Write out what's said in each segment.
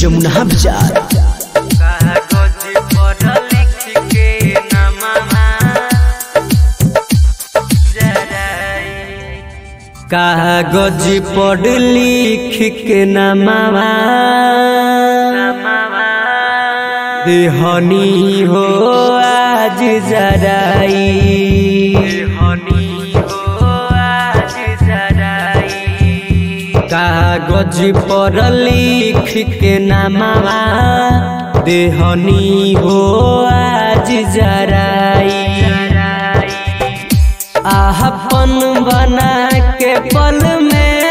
जमुना बाजार कागज पर लिख के नमवा जराई कागज पर लिख के नमवा देहनी हो आज जराई देहनी हो आज जराई कागज पर लिख के नामावा देहनी हो आज जराई आहपन बना के पल में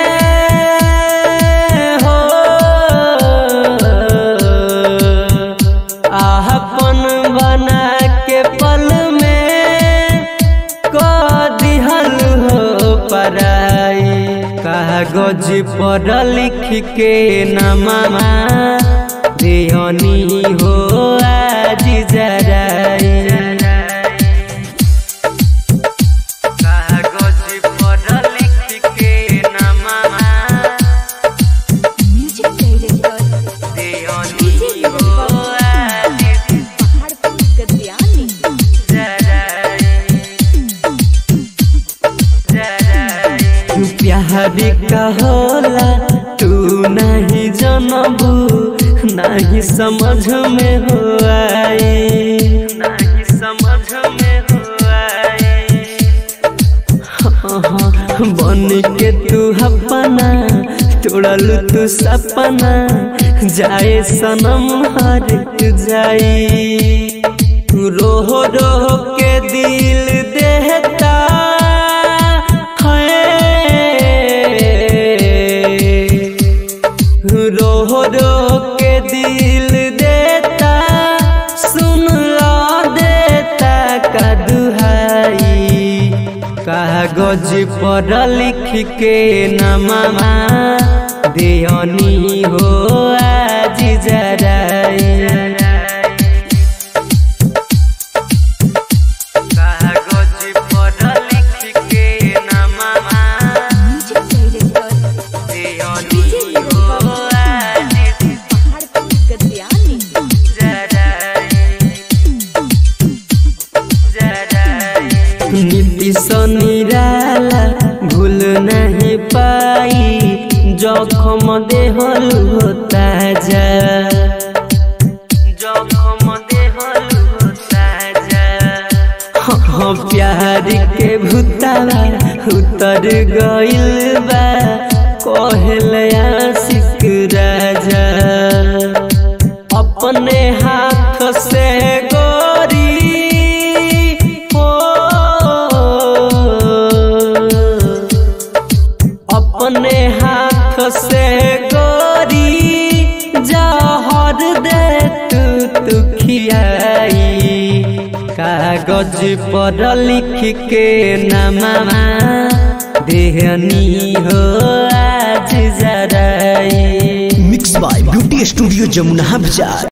हो आहपन बना के पल में क दिहल हो पराई कागज पर लिख के नमवा देहनी हो आज जराई कागज पर लिख के नमवा म्यूजिक डायरेक्टर देहनी हो आज पहाड़पुर गद्यानी प्यार का होला तू नहीं जनबू नहीं समझ में हो आए नहीं समझ में हो आए बन के तू अपना तोड़ल तू सपना जाए सनम हर जाई रोह रोह के दिल देहता है रोह रोह के दिल देता सुन लो देता का दुहाई कागज पर लिख के नमवा देहनी हो आज जराई कागज पर लिख के नमवा म्यूजिक डायरेक्टर देहनी हो आज पहाड़पुर गद्यानी नीतीश निराला भूल नहीं पाई जखम देहल होता जा जखम देहल होता जा हाँ प्यार के भूतावा उतर गइल बा कहल आशिक राजा अपने हाथ से गोरी हो अपने हाथ से गोरी जहर दे तू तू खियाई कागज पर लिख के नमवा देहनी हो आज जराई mix by beauty studio Jamuna बाजार